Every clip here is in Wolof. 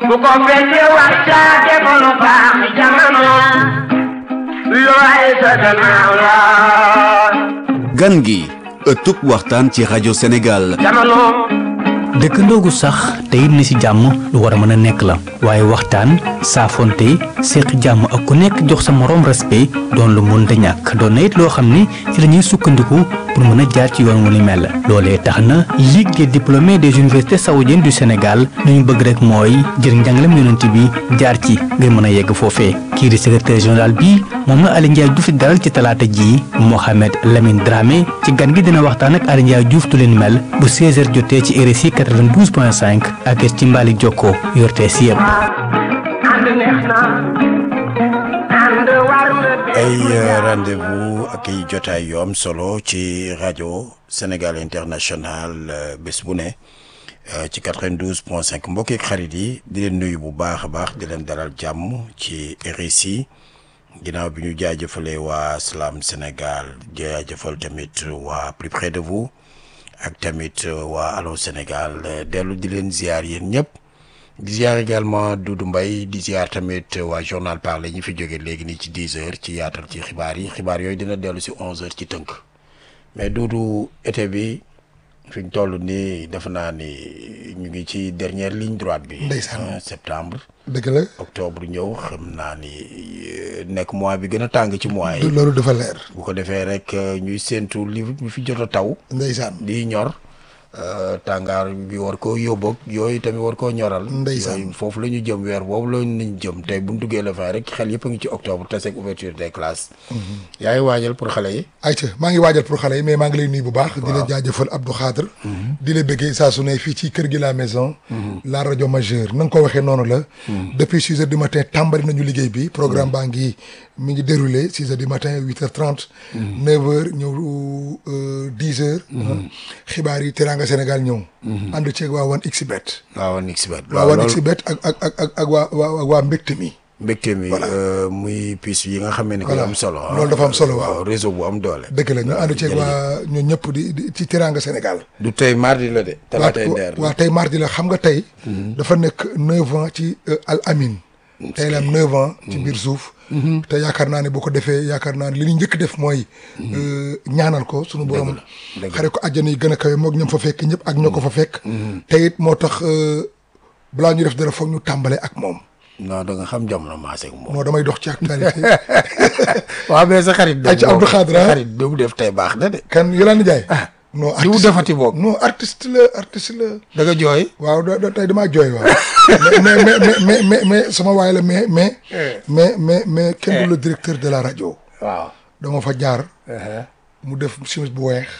bu ko fekkee waxtaate ko lu baax jamono lu ay sa gannaaw la gan gi ëttub waxtaan ci rajo Sénégal jamono dëkkandoo gu sax te it ni ci jàmm lu war a mën a nekk la waaye waxtaan saafonte séq jàmm ak ku nekk jox sa moroom respect doon lu mënta ñàkk doon na it loo xam ni ci la ñuy sukkandiku pour mën a jaar ci yoon wu ni mel loolee tax na Ligue des diplômés des universités saoudiennes du Sénégal lu ñu bëgg rek mooy jël njàngalem yonent bi jaar ci ngir mën a yegg foofee kii di secrétaire général bi moom la Aly Ndiaye Diouf di dalal ci talaata ji Mohamed Lamine Dramé ci gan gi dina waxtaan ak Aly Ndiaye Diouf tu leen mel bu 16h jotee ci RSI 92.5 ak ci Mbali Jokko yortee si yëpp. ànd neex na ànd war na ay rendez-vous ak ay jotaay yu am solo ci rajo Sénégal International bés bu ne ci 92 point 5 mbokki ak xarit yi di leen nuyu bu baax a baax di leen dalal jàmm ci RSI ginnaaw bi ñu jaajëfalee waa Salam Sénégal jaajëfal tamit waa plus près de vous ak tamit waa Allô Sénégal dellu di leen ziar yéen ñëpp. di ziar également Doudou Mbaye di ziar tamit waa journal parlé ñi fi jóge léegi nii ci 10 heures ci yaatal ci xibaar yi xibaar yooyu dina dellu si 11 heures ci tënk mais Doudou été bi fi ñu toll nii defe naa ni ñu ngi ci dernière ligne droite bi. ndeysaan septembre. dëgg la octobre ñëw xam naa ni nekk mois bi gën a tàng ci mois yi. loolu dafa leer. bu ko defee rek ñuy séentu li bi fi jot a taw. ndeysaan di ñor. tàngaar bi war koo yóbbu yooyu tamit war koo ñoral. ndeysaan yooyu foofu la ñu jëm weer boobu la ñu jëm tey bu ñu duggee la fin rek xel yëpp a ngi ci octobre te seeg ouverture des classes. yaa ngi waajal pour xale yi. ayca maa ngi waajal pour xale yi mais maa ngi lay nuyu bu baax. di la jaajëfal Abdou Khadre. di la bëggee saa su ne fii ci kër gi la maison. la rajo majeure na nga ko waxee noonu la. depuis six heures du matin tàmbali nañu liggéey bi programme baa ngi mi ngi déroulé six heures du matin huit heures trente. neuf heures ñëw dix heures. xibaar yi Teranga Sénégal ñëw. ànd ceeg waa wan xbet. waa wan xbet. waa wan xbet ak ak ak ak ak waa waa waa mbégte mi. mbégte mi muy piis yi nga xam ne ko am solo. loolu dafa am solo waaw réseau bu am doole. dëgg la ñu ànd ceeg waa ñun ñëpp di di ci Teranga Sénégal. du tey mardi la de. talaatay ndeer waaw tey mardi la xam nga tey. dafa nekk neuf ans ci Al Amin. tey la am neuf ans. ci biir suuf. te yaakaar naa ne boo ko defee yaakaar naa ne li ñu njëkk def mooy. ñaanal ko sunu borom. xare ko àjjana yi gën a kawe moog ñoom fa fekk ñëpp ak ñoo ko fa fekk. te it moo tax balaa ñu def dara foog ñu tàmbale ak moom. non da nga xam jamono maase ak moom. non damay dox ci actualité. waaw mais sa xarit. ay ci Abdou Khadre xarit bi mu def tey baax na de. kan Yolande Ndiaye. non li mu defati boog. non artiste la artiste la. da nga jooy. waaw da tey damaa jooy waaw. mais mais mais mais mais sama waay la mais mais. mais mais mais kenn du le directeur de la rajo. waaw dama fa jaar. mu def chemise bu weex.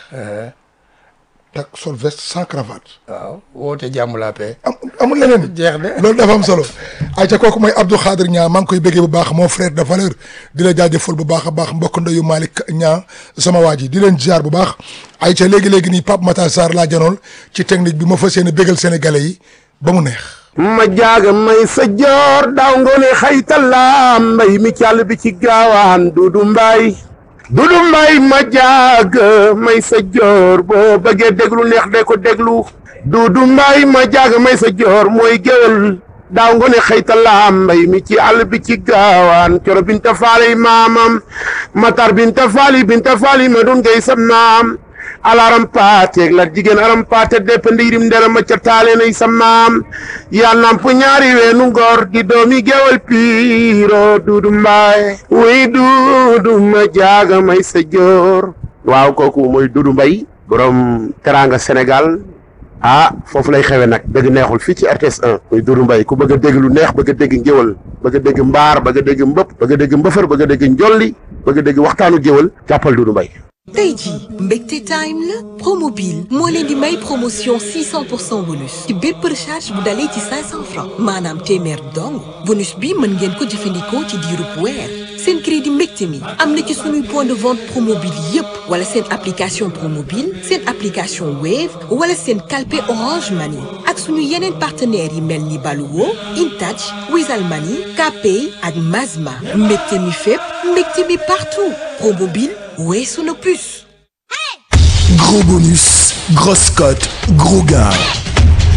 tak sol veste sans cravate. waaw woote jàmm la paix. am amul leneen. jeex na loolu dafa am solo. ayca kooku mooy Abdou Khadre Niang maa ngi koy béggee bu baax mon frère de valeur di la jaajëfal bu baax a baax mbokk ndeyu Malick Niang sama waa ji di leen ziar bu baax. ayca léegi léegi nii Pape Matar Sarr laa janool ci technique bi ma fas yéene bégal sénégalais yi ba mu neex. ma jaaga may sa joor daaw ngoone xaytalaam mbay mi càll bi ci gaawaan dudu mbaay dudu mbaay ma jaaga may sa joor boo bëggee déglu neex de ko déglu dudu mbaay ma jaaga may sa joor mooy géwél daaw ngoone xaytalaam mbay mi ci àll bi ci gaawaan coro binta faali maamam matar binta faali binta faali ma dun ngay sam naam alaram paateeg la jigéen aram paate depp ndiirim ndera ma ca taale nay sa maam yaa namp ñaari weenu ngor di doomi gewal piiro duudu mbaay wuy duudu ma jaaga may sa joor waaw kooku mooy duudu mbay borom teranga sénégal ah foofu lay xewe nag dëgg neexul fii ci RTS 1 muy duudu mbay ku bëgg a dégg lu neex bëgg a dégg ngéwal bëgg a dégg mbaar bëgg a dégg mbëpp bëgg a dégg mbëfër bëgg a dégg njolli bëgg a dégg waxtaanu géwal jàppal duudu mbay tey jii mbégte time la promobile moo leen di may promotion 600 pour cent bonus ci bépp recharge bu dalee ci 500 francs maanaam téeméer dong bonus bi mën ngeen ko jëfandikoo ci diirub weer seen crédit mbégte mi am na ci suñuy point de vente promobile yépp wala seen application promobile seen application wave wala seen calpe orange money ak suñu yeneen partenaires yi mel ni Baluwo Intouch Wizall Money Kpay ak Mazma mbégte mi fépp mbégte mi partout promobile weesu na plus Gros bonus, grosse cote, gros gars.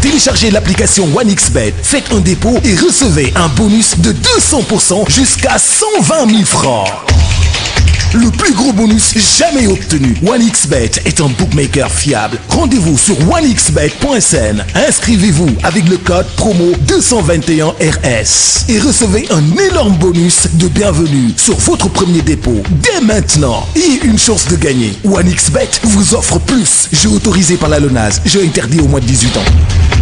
Téléchargez l'application OneXBet, faites un dépôt et recevez un bonus de 200% jusqu'à 120 000 francs. Le plus gros bonus jamais obtenu. OneXBet est un bookmaker fiable. Rendez-vous sur onexbet.sn. Inscrivez-vous avec le code promo 221RS et recevez un énorme bonus de bienvenue sur votre premier dépôt dès maintenant et une chance de gagner. OneXBet vous offre plus. Jeu autorisé par la LONASE. Jeu interdit au moins de 18 ans.